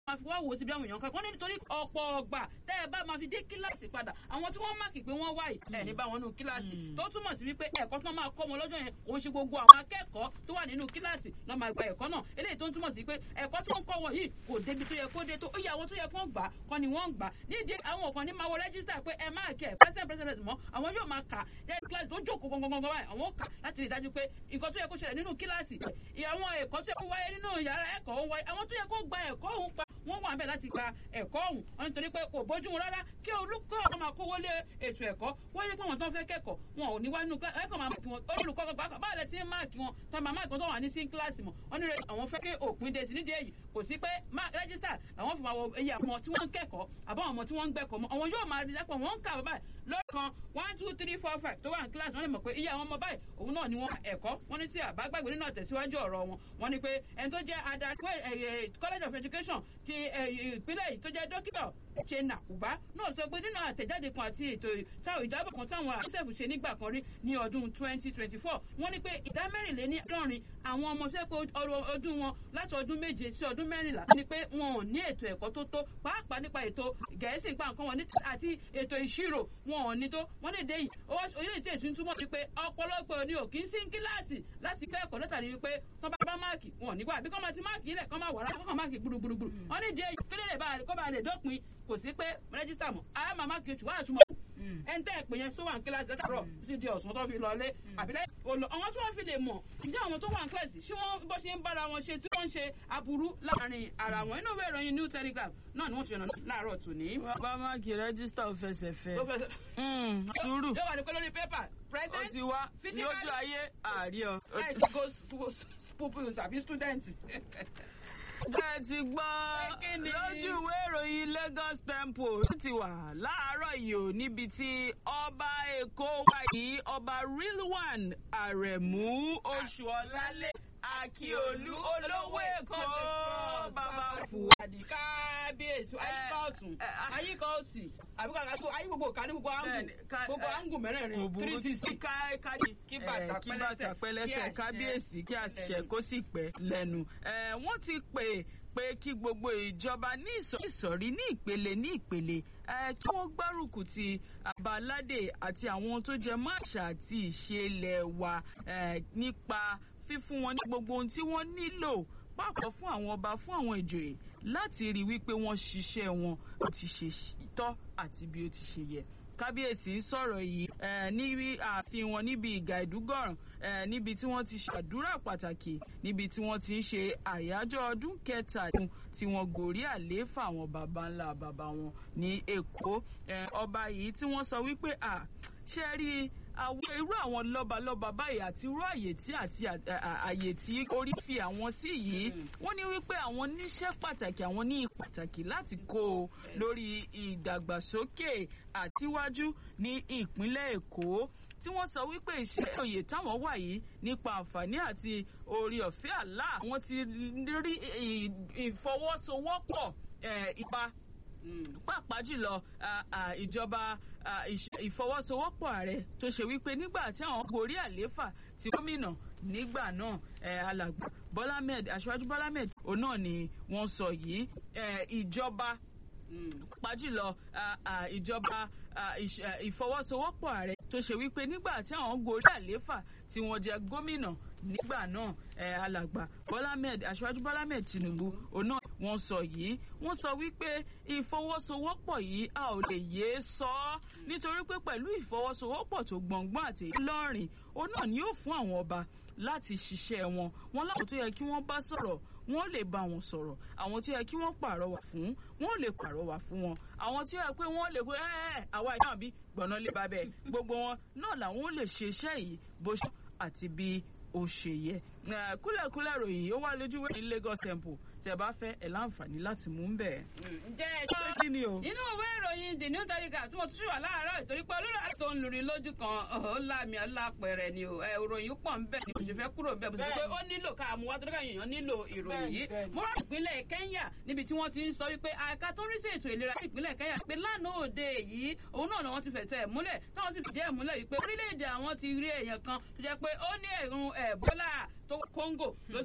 máa fi wá wò sí bí àwọn èèyàn kan wọ́n ní nítorí ọ̀pọ̀ ọgbà tẹ́ ẹ bá máa fi dé kíláàsì padà àwọn tí wọ́n máàkì pé wọ́n wáyì ẹ̀ ní bá wọn nínú kíláàsì tó túmọ̀ sí wípé ẹ̀kọ́ tí wọ́n máa kọ́ wọn lọ́jọ́ yẹn kò ń ṣe gbogbo àwọn akẹ́kọ̀ọ́ tó wà nínú kíláàsì lọ́ máa gba ẹ̀kọ́ náà eléyìí tó ń túmọ̀ sí pé ẹ̀kọ́ tí wọ́n kọ́ wọn yìí kò débi tó yẹ kó dé tó ó yẹ àwọn tó yẹ kó gbà kọ́ ni wọ́n gbà nídìí àwọn kan ní máa wọ rẹ́jísítà pé ẹ máa kẹ́ president president mọ́ àwọn yóò máa kà lẹ́yìn kíláàsì tó jókòó gangan báyìí àwọn ó kà láti rí i dájú pé nǹkan tó yẹ kó ṣẹlẹ̀ nínú kíláàsì àwọn ẹ̀kọ́ tó yẹ kó wáyé nínú yàrá ẹ̀kọ́ ó wáyé àwọn tó yẹ kó gba ẹ̀kọ́ òun pa wọ́n wà bẹ́ẹ̀ láti gba ẹ̀kọ́ ọ̀hún wọn nítorí pé kò bójú mu rárá kí olùkọ́ ọ̀hún máa kówó lé ètò ẹ̀kọ́ wọ́n yẹ pé àwọn tó ń fẹ́ kẹ́kọ̀ọ́ wọn ò ní wá nínú ẹ̀kọ́ máa máàkì wọn olùkọ́ gbàgbà báyìí lẹ ti ń máàkì wọn tó máa máàkì wọn tó wà ní sí kíláàsì mọ̀ wọ́n ní àwọn fẹ́ kí òpin dé sí nídìí èyí kò sí pé rẹ́jísítà àwọn fi máa wọ iye àwọn tí wọ́n ń kẹ́kọ̀ọ́ àbáwọn ọmọ tí wọ́n ń gbẹ́kọ̀ọ́ mọ́ àwọn yóò máa rí dápọ̀ wọ́n ń kà báyìí lọ́kàn one two three four five tó wà ní kíláàsì wọ́n lè mọ̀ pé iye àwọn ọmọ báyìí òun náà ni wọ́n ẹ̀kọ́ wọ́n ní tí àbá gbàgbé nínú àtẹ̀síwájú ọ̀rọ̀ wọn wọ́n ní pé ẹni tó jẹ́ adarí college of education ti ìpínlẹ̀ yìí tó jẹ́ dókítà chena uba náà sọ pé nínú àtẹ̀jáde kan àti ètò táwọn ìjábọ̀ kan táwọn àṣẹ̀f ṣe nígbà kan rí ní ọdún twenty twenty four wọ́n ní pé ìdá mẹ́rìnléní àádọ́rin àwọn ọmọ sẹ́pẹ́ ọdún wọn láti ọdún méje sí ọdún mẹ́rìnlá ní pé wọn ò ní ètò ẹ̀kọ́ tó tó pàápàá nípa ètò gẹ̀ẹ́sì nípa nǹkan wọn àti ètò ìṣirò wọn ò ní tó wọ́n lè dé yìí orílẹ̀ èdè tí ń túmọ̀ sí pé ọ̀pọ̀lọpọ̀ ni ò kí ń sí kíláàsì láti kẹ́kọ̀ọ́ látàrí wípé wọ́n bá bá máàkì wọn ò nígbà bí kọ́ máa ti máàkì ilẹ̀ kọ́ máa wà rárá kọ́ máàkì gbùrùgbùrù wọ́n ní dé yìí kílẹ̀ kó bá lè dópin kò sí pé rẹ́jísítà mọ̀ àá máa máàkì oṣù wàá túmọ̀ ẹn tẹ́ ẹ̀ pè yẹn tó wà ní kíláàsì látàrọ̀ títí di ọ̀sán tó fi lọlé àbílẹ̀ olọ àwọn tí wọ́n fi lè mọ̀ ǹjẹ́ àwọn tó wà ní kíláàsì ṣé wọ́n bó ṣe ń bára wọn ṣe tí wọ́n ń ṣe aburú láàrin ara wọn inú ìwé ìròyìn new telegraph náà ni wọ́n ti yànnà láàárọ̀ tòní. bá máàkì rẹ́jísítà ò fẹsẹ̀ fẹ́ sùúrù yóò wà ní kọ́ lórí pépà ó ti wá lójú ayé àárí ọ. ẹ ti go pupils àbí student bẹ́ẹ̀ ti gbọ́ lójú ìwé ìròyìn Lagos Tempo ó ti wà láàárọ̀ yìí ò níbi tí ọba Èkó wà yìí ọba Rilwan Aremu Oṣuọlálé Akíolú olówó Èkó bàbá fù. kábíyèsí ayíká ọ̀tún ayíká òsì àbí kàkà tó ayé gbogbo kàdé gbogbo àngù gbogbo àngù mẹ́rẹ̀ẹ̀rin three sixty kí bàtà pẹ́lẹ́sẹ̀ kábíyèsí kí àṣìṣe kó sì pẹ́ lẹ́nu. wọ́n ti pè pé kí gbogbo ìjọba ní ìsọ̀rí ní ìpele ní ìpele kí wọ́n gbárùkù ti àbáládé àti àwọn tó jẹ mọ́ àṣà àti ìṣe ilẹ̀ wa nípa fífún wọn ní gbogbo ohun tí wọ́n nílò pàápàá fún àwọn ọba fún àwọn ìjòyè láti rí wípé wọ́n ṣiṣẹ́ wọn bó ti ṣe tọ́ àti bí ó ti ṣe yẹ kábíyèsí ń sọ̀rọ̀ yìí níbi ààfin wọn níbi ìgà ìdúgọ̀ràn níbi tí wọ́n ti ṣàdúrà pàtàkì níbi tí wọ́n ti ń ṣe àyájọ́ ọdún kẹtàdínlógún tí wọ́n gòrí àlééfà àwọn baba ńlá baba wọn ní Èkó ọba yìí tí wọ́n sọ wípé à ṣe rí àwọn irú àwọn lọ́balọ́ba báyìí àti irú àyè tí àti àyè tí orí fi àwọn sí yìí wọ́n ní wípé àwọn níṣẹ́ pàtàkì àwọn ní pàtàkì láti kó o lórí ìdàgbàsókè àtiwájú ní ìpínlẹ̀ Èkó tí wọ́n sọ wípé iṣẹ́ òye táwọn wà yìí nípa àǹfààní àti orí ọ̀fẹ́ àlá wọ́n ti rí ìfọwọ́sowọ́pọ̀ ipa pàápàá jùlọ ìjọba ìfọwọ́sowọ́pọ̀ ààrẹ tó ṣe wípé nígbà tí àwọn gorí àlééfà ti gómìnà nígbà náà alàgbà Bọ́lá Ahmed aṣáájú Bọ́lá Ahmed òun náà ni wọ́n sọ yìí ìjọba pàápàá jùlọ ìjọba ìfọwọ́sowọ́pọ̀ ààrẹ tó ṣe wípé nígbà tí àwọn gorí àlééfà tí wọ́n jẹ gómìnà nígbà náà alàgbà Bọ́lá Ahmed aṣáájú Bọ́lá Ahmed Tinubu òun náà wọ́n sọ yìí wọ́n sọ wípé ìfọwọ́sowọ́pọ̀ yìí a ò lè yéé sọ ọ́ nítorí pé pẹ̀lú ìfọwọ́sowọ́pọ̀ tó gbọ̀ngbọ́n àti ìlọrin òun náà ni yóò fún àwọn ọba láti ṣiṣẹ́ wọn wọn láwọn tó yẹ kí wọ́n bá sọ̀rọ̀ wọ́n lè bá wọn sọ̀rọ̀ àwọn tó yẹ kí wọ́n pàrọwà fún wọ́n lè pàrọwà fún wọn àwọn tó yẹ pé wọ́n lè pé ẹ́ẹ́ àwa ìyá bí gbọ̀nà lè bá bẹ́ẹ̀ gbogbo wọn náà làwọn lè ṣe iṣẹ́ yìí bó ṣe àti bí ó ṣe yẹ kúlẹ̀kúlẹ̀ ròyìn ó wà lójú wẹ́ẹ̀ ní Lagos Temple tẹ́ bá fẹ́ ẹ̀ láǹfààní láti mú un bẹ̀. ǹjẹ́ ẹ jọ́ kí ni o. nínú ìwé ìròyìn the new telegraph tí mo tún ṣùwà láàárọ̀ ìtorí pé olórí àti òun lùrin lójú kan ó láàmì ọlápẹ̀rẹ̀ ni o ìròyìn pọ̀ ń bẹ̀ ni mo ṣe fẹ́ kúrò bẹ́ẹ̀ bó ṣe pé ó nílò ká mú wá tó dákà èèyàn nílò ìròyìn yìí. mo rà ìpínlẹ̀ Kenya níbi tí wọ́n ti ń sọ wípé àìka tó ń rí sí ètò ìlera ní ìpínlẹ̀ Kenya pé lánàá òde yìí òun náà ni wọ́n ti fẹ̀tẹ̀ múlẹ̀ táwọn sì fìdí ẹ̀ múlẹ̀ wípé orílẹ̀-èdè àwọn ti rí èèyàn kan tó jẹ́ pé ó ní ẹ̀rùn Ebola tó Congo ló